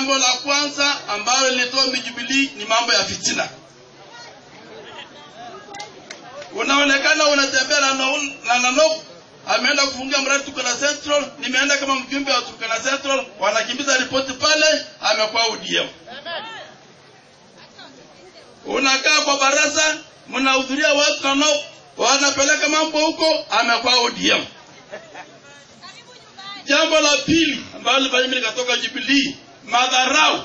Jambo la kwanza ambalo lilitoa Jubilee ni mambo ya fitina. Unaonekana unatembea na Naun- na Nanok ameenda kufungia mradi Turkana Central, nimeenda kama mjumbe wa Turkana Central, wanakimbiza ripoti pale, amekuwa ODM. Unakaa kwa baraza, mnahudhuria watu Nanok, wanapeleka mambo huko, amekuwa ODM. Jambo la pili ambalo lifanya mimi nikatoka Jubilee, madharau.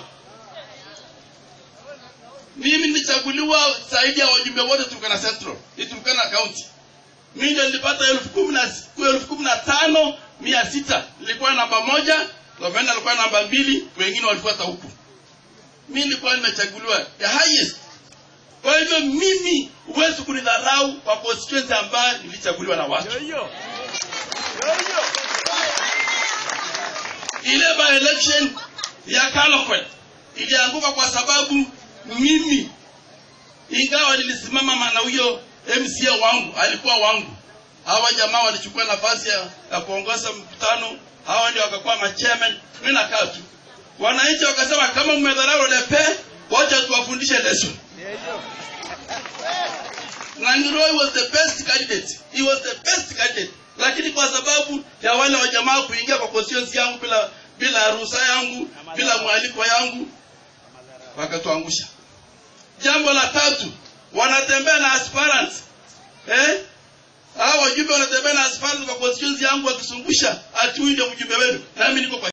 Mimi nilichaguliwa zaidi ya wajumbe wote Turkana Central, ni Turkana County. Mimi ndio nilipata elfu kumi na elfu kumi na tano mia sita. Nilikuwa namba moja, Gavana alikuwa namba mbili, wengine walifuata huku. Mimi nilikuwa nimechaguliwa the highest. Kwa hivyo mimi huwezi kunidharau kwa constituency ambayo nilichaguliwa na watu. ile by election ya Kalokwet ilianguka kwa sababu mimi ingawa nilisimama na huyo MCA wangu alikuwa wangu, hawa jamaa walichukua nafasi ya, ya kuongoza mkutano, hawa ndio wakakuwa machairman, mimi nakaa tu. Wananchi wakasema kama mmedharau Lepe, wacha tuwafundishe lesson. Na Ngiroi was the best candidate. He was the best candidate. Lakini kwa sababu ya wale wa jamaa kuingia kwa constituency yangu bila bila ruhusa yangu, bila mwaliko yangu, wakatuangusha. Jambo la tatu, wanatembea na aspirants. Eh? Hao wajumbe wanatembea na aspirants kwa constituency yangu wakisungusha ati huyu ndio mjumbe wenu. Nami niko kwa